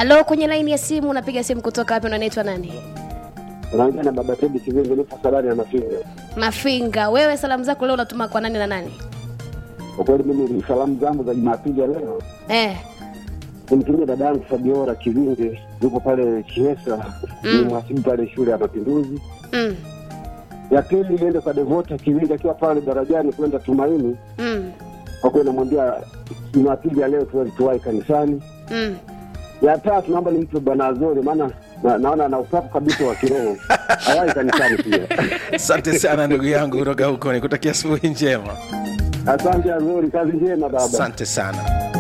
halo kwenye laini ya simu unapiga simu kutoka wapi unanaitwa nani unaongea na baba Tedi Kivingo, nipo salani ya Mafinga. mafinga wewe salamu zako leo unatuma kwa nani na nani Kwa kweli mimi salamu zangu za Jumapili ya leo eh. nimtumia dada yangu Fabiora Kivinge, yuko pale Chiesa, ni mhasibu pale shule ya Mapinduzi. mm. Ya pili iende kwa Devota Kivinge akiwa pale darajani kwenda Tumaini. Mm. Kwa kweli namwambia Jumapili ya leo tuwe tuwahi kanisani. Mm. Ya tatu naomba nimpe Bwana Azori, maana na, naona ana usafu kabisa wa kiroho, hawahi kanisani pia. asante sana ndugu yangu kutoka huko nikutakia asubuhi njema Asante Azori, kazi njema baba. asante sana